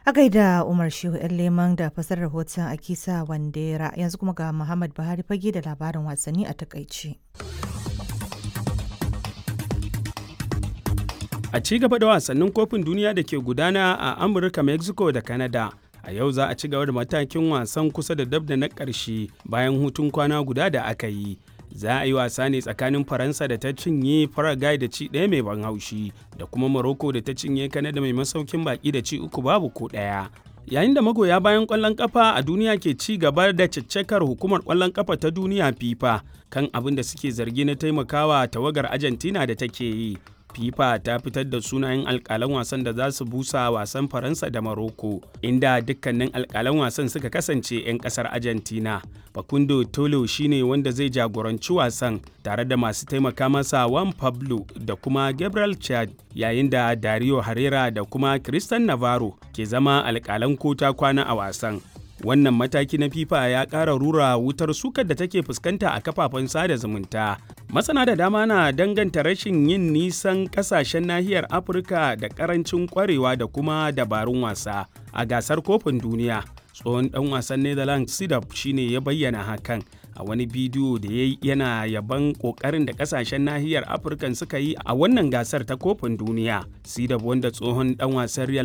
A gaida Umar Shehu ‘yan leman da fasar rahoton Akisa Wandera yanzu kuma ga Muhammad Buhari fage da labarin wasanni a takaice. A ci gaba da wasannin kofin duniya da ke gudana a Amurka, Mexico da Canada. A yau za a ci gaba da matakin wasan kusa da dab da na ƙarshe bayan hutun kwana guda da aka yi. Za a yi wasa ne tsakanin Faransa da ta cinye Paraguay da ci ɗaya mai ban haushi da kuma Morocco da ta cinye Canada mai masaukin baki da ci uku babu ko ɗaya. Yayin da magoya bayan ƙwallon ƙafa a duniya ke ci gaba da caccakar hukumar ƙwallon ƙafa ta duniya FIFA kan abin da suke zargi na taimakawa tawagar Argentina da take yi. FIFA ta fitar da sunayen alkalan wasan da za su busa wasan Faransa da Morocco, inda dukkanin alkalan wasan suka kasance 'yan kasar Argentina. Facundo Tolo shine wanda zai jagoranci wasan tare da masu taimaka masa Juan Pablo da kuma Gabriel Chad, yayin da Dario Herrera da kuma Christian Navarro ke zama alkalan kota kwana a wasan. wannan mataki na fifa ya ƙara rura wutar sukar da take fuskanta a kafafen sada zumunta masana da dama na danganta rashin yin nisan ƙasashen nahiyar afirka da ƙarancin ƙwarewa da kuma dabarun wasa a gasar kofin duniya tsohon ɗan wasan netherlands sidap shine ya bayyana hakan a wani bidiyo da ya yi yana yaban kokarin da kasashen nahiyar afirka suka yi a wannan gasar ta kofin duniya sidab wanda tsohon dan wasan real